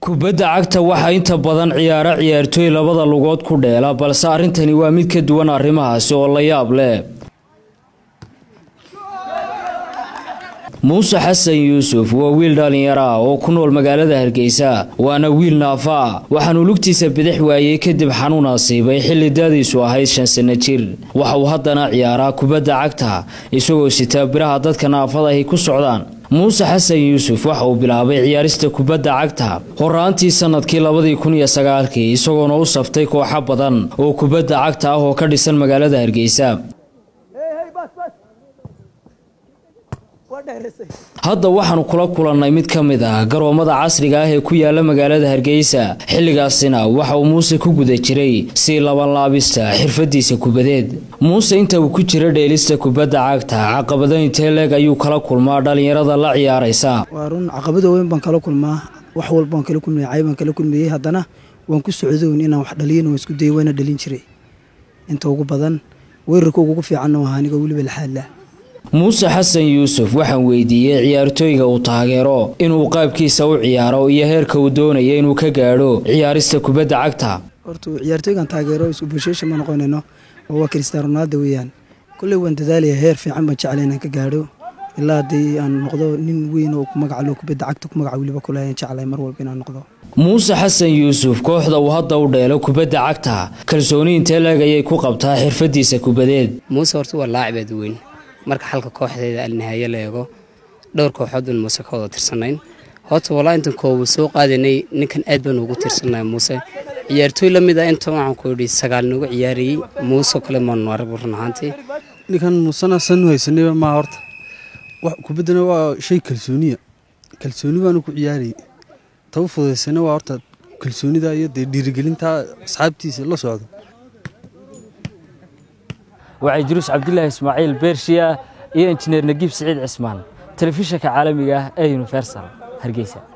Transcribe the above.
kubadda cagta waxaa inta badan ciyaaro ciyaartooy labada lugood ku dheela balse arrintani waa mid ka duwan arrimahaasi oo la yaab leh muuse xasan yuusuf waa wiil dhallinyaro ah oo ku nool magaalada hargeysa waana wiil naafa ah waxaanu lugtiisa bidix waayey kadib xanuun asiibay xilli daadiisu ahayd shan sanno jir waxa uu haddana ciyaaraa kubadda cagta isagoo sitaa biraha dadka naafadahi ku socdaan muuse xasan yuusuf waxa uu bilaabay ciyaarista kubadda cagta horaantii sanadkii labadii kun iyo sagaalkii isagoona u saftay kooxo badan oo kubadda cagta ah oo ka dhisan magaalada hargeysa hadda waxaanu kula kulannay mid ka mid ah garoomada casriga ah ee ku yaala magaalada hargeysa xilligaasina waxa uu muuse ku guda jiray sii labanlaabista xirfadiisa kubadeed muuse inta uu ku jira dheelista kubadda cagta caqabado intee leeg ayuu kala kulmaa dhallinyarada la ciyaaraysa waa run caqabado weyn baan kala kulmaa wax walba waan kala kulmaya cay baan kala kulmayey haddana waan ku socdoon inaan wax dhaliyin waan isku dayay waana dhalin jiray inta ugu badan weerarka ugu fiicanna waa aniga weliba laxaadla muuse xasan yuusuf waxaan weydiiyey ciyaartooyga uu taageero inuu qaabkiisa u ciyaaro iyo heerka uu doonaya inuu ka gaadho ciyaarista kubadda cagta horta ciyaartooygan taageero isku bulshasha ma noqonayno oo waa cristiano ronaldo weeyaan kolley waan dadaalaya heer fiican baan jeclay inaan ka gaadho ilaa haddii aan noqdo nin weyn oo ku magaca loo kubadda cagta ku magaca weliba kule ayaan jeclay mar walba inaan noqdo muuse xasan yuusuf kooxda uu hadda u dheelo kubadda cagta kalsooni intee leeg ayay ku qabtaa xirfadiisa kubadeed muuse horta waa laacibeed weyn marka xalka kooxdeeda alnihaayo la eego dhowr kooxoodun muuse ka wada tirsanayn horta walaa intan kooba soo qaadanay ninkan aad baan ugu tirsanay muuse ciyaartooy la mid ah inta waxaan ku yidhi sagaal noogu ciyaarayey muusoo kale maanu arag run ahaantii ninkan muusena sanu haysanayba maa horta kubaddana waa shay kalsooniya kalsooni baanu ku ciyaarayay taba fudaysana waa horta kalsoonida iyo dee dhiirigelinta asxaabtiisa la socdo waxay jiruus cabdilaahi ismaaciil beershiya iyo injineer nagiib siciid cismaan telefishinka caalamiga ah ee universal hargeysa